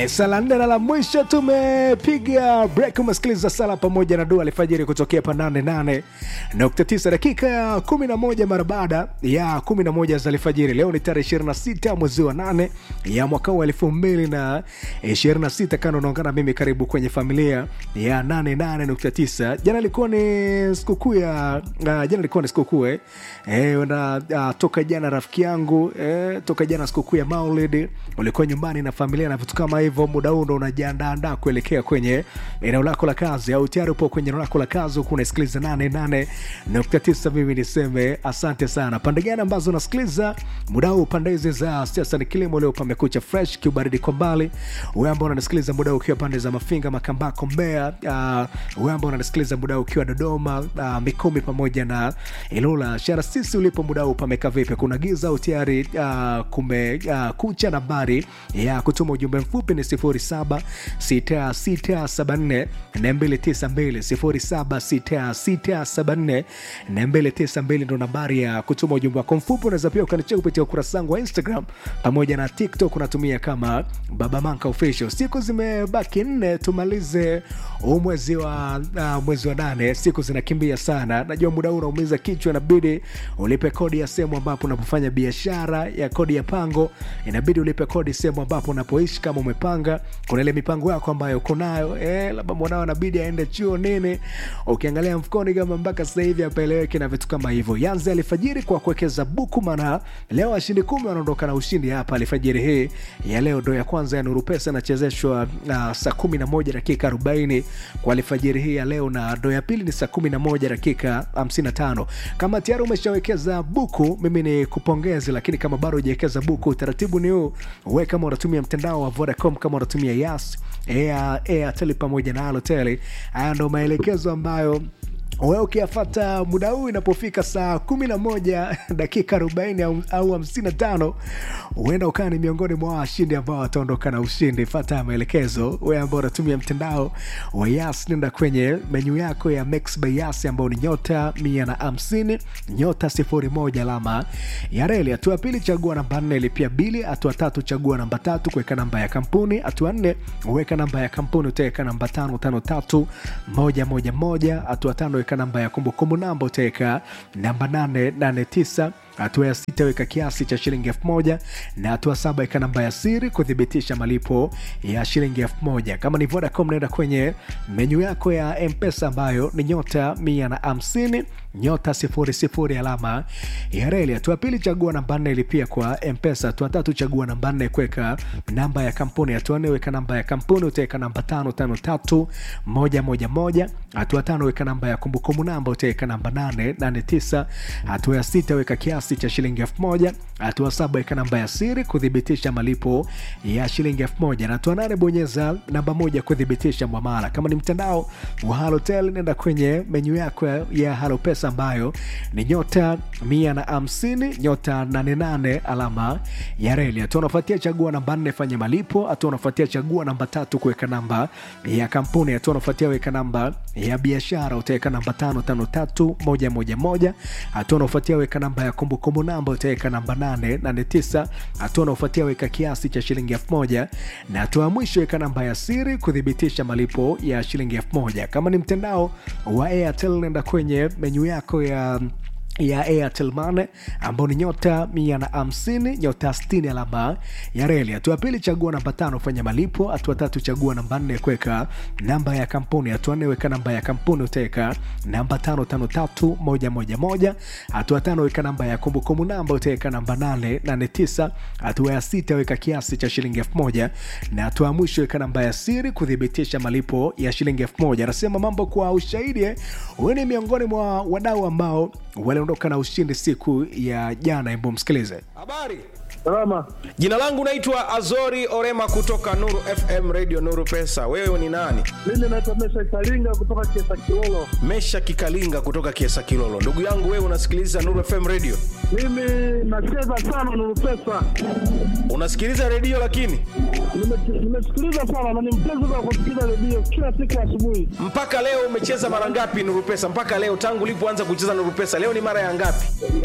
Sala nne na la mwisho tumepiga break. Umesikiliza sala pamoja na dua alfajiri kutokea pa 88.9 dakika ya 11 mara baada ya 11 za alfajiri. Leo ni tarehe 26 mwezi wa 8 ya mwaka wa 2026. Kana unaungana mimi, karibu kwenye familia ya 88.9. Jana ilikuwa ni sikukuu ya uh, jana ilikuwa ni sikukuu eh, eh na uh, toka jana rafiki yangu eh, toka jana sikukuu ya Maulid ulikuwa nyumbani na familia na vitu kama hivyo, muda huu ndo unajiandaandaa kuelekea kwenye eneo lako la kazi, au tayari upo kwenye eneo lako la kazi huku unasikiliza 88.9. Mimi niseme asante sana. Pande gani ambazo unasikiliza muda huu? Pande hizi za siasa ni kilimo, leo pamekucha fresh, kiubaridi kwa mbali. Wewe ambao unanisikiliza muda huu ukiwa pande za Mafinga, Makambako, Mbeya, uh, wewe ambao unanisikiliza muda huu ukiwa Dodoma, uh, Mikumi pamoja na Ilula, shara sisi ulipo muda huu pameka vipi? Kuna giza au tayari uh, kume uh, kucha? Nambari ya kutuma ujumbe mfupi ni 076674 292 076674 ndo nambari ya kutuma ujumbe wako mfupi. Unaweza pia ukanichea kupitia ukurasa wangu wa Instagram pamoja na TikTok, unatumia kama Baba Manka Official. Siku zimebaki nne tumalize huu mwezi wa uh, mwezi wa nane. Siku zinakimbia sana, najua muda huu unaumiza kichwa, inabidi ulipe kodi ya sehemu ambapo unapofanya biashara ya kodi ya pango, inabidi ulipe kodi sehemu ambapo unapoishi kama umepanga. Kuna ile mipango yako ambayo uko nayo eh, labda mwanao inabidi aende chuo nini, ukiangalia mfukoni kama mpaka sasa hivi apaeleweki na vitu kama hivyo. Yanze alifajiri kwa kuwekeza buku, maana leo washindi kumi wanaondoka na ushindi hapa alifajiri hii ya leo. Ndo ya kwanza ya Nuru Pesa inachezeshwa uh, saa kumi na moja dakika arobaini kwa alfajiri hii ya leo, na ndo ya pili ni saa kumi na moja dakika hamsini na tano. Kama tayari umeshawekeza buku, mimi ni kupongezi, lakini kama bado hujawekeza buku, utaratibu ni huu. We kama unatumia mtandao wa Vodacom, kama unatumia Yas, Airtel pamoja na Halotel, haya ndo maelekezo ambayo we ukiyafata muda huu inapofika saa kumi na moja dakika arobaini au hamsini na tano huenda ukawa ni miongoni mwa washindi ambao wataondoka na ushindi. Fata maelekezo. We ambao unatumia mtandao wa Yas, nenda kwenye menyu yako ya Mix by Yas ambao ni nyota mia na hamsini nyota sifuri moja alama ya reli. Hatua pili, chagua namba nne, lipia bili. Hatua tatu, chagua namba tatu, kuweka namba ya kampuni. Hatua nne, uweka namba ya kampuni, utaweka namba tano tano tatu moja moja moja. Hatua tano, weka namba ya kumbukumbu namba, utaweka namba nane nane tisa hatua ya sita weka kiasi cha shilingi elfu moja na hatua saba weka namba ya siri kuthibitisha malipo ya shilingi elfu moja Kama ni Vodacom, naenda kwenye menyu yako ya Mpesa ambayo ni nyota mia na hamsini nyota sifuri sifuri alama ya reli. Hatua pili chagua namba nne ilipia kwa Mpesa. Hatua tatu chagua namba nne kuweka namba ya kampuni. Hatua nne weka namba ya kampuni, utaweka namba tano tano tatu moja moja moja. Hatua tano weka namba ya kumbukumbu namba, utaweka namba nane nane tisa. Hatua ya sita weka kiasi cha shilingi elfu moja. Hatua saba weka namba ya siri kuthibitisha malipo ya shilingi elfu moja na hatua nane bonyeza namba moja kuthibitisha mwamala. Kama ni mtandao wa Halotel, nenda kwenye menyu yako ya Halopesa ambayo ni nyota mia na hamsini nyota nane nane alama ya reli. Hatua unafuatia chagua namba nne fanya malipo. Hatua unafuatia chagua namba tatu kuweka namba ya kampuni. Hatua unafuatia weka namba ya biashara, utaweka namba tano tano tatu moja moja moja. Hatua unafuatia weka namba ya kumbukumbu namba, utaweka namba nane nane tisa. Hatua unafuatia weka kiasi cha shilingi elfu moja na hatua ya mwisho weka namba ya siri kuthibitisha malipo ya shilingi elfu moja. Kama ni mtandao wa Airtel nenda kwenye menyu yako ya ya Airtel Money ambao ni nyota mia na hamsini nyota sitini alama ya reli. Hatua pili chagua namba tano fanya malipo. Hatua tatu chagua namba nne kuweka namba ya kampuni. Hatua nne weka namba ya kampuni utaweka namba tano tano tatu moja moja moja. Hatua tano weka namba ya kumbukumbu namba utaweka namba nane nane tisa. Hatua ya sita weka kiasi cha shilingi elfu moja na hatua ya mwisho weka namba ya siri kuthibitisha malipo ya shilingi elfu moja. Anasema mambo kwa ushahidi, huyu ni miongoni mwa wadau ambao waliondoka na ushindi siku ya jana. Hebu msikilize. Habari, Salama. jina langu naitwa Azori Orema kutoka Nuru FM Radio Nuru Pesa. Wewe ni nani? Mimi naitwa Mesha Kalinga kutoka Kiesa Kilolo. Mesha Kikalinga kutoka Kiesa Kilolo. Ndugu yangu, wewe unasikiliza Nuru FM Radio? Mimi nacheza sana Nuru Pesa. Unasikiliza redio lakini Nime- Nimesikiliza sana na ni mpenzi wa kusikiliza redio kila siku asubuhi. mpaka leo umecheza mara ngapi Nuru Pesa? Mpaka leo tangu ulipoanza kucheza Nuru Pesa, leo ni mara ya ngapi?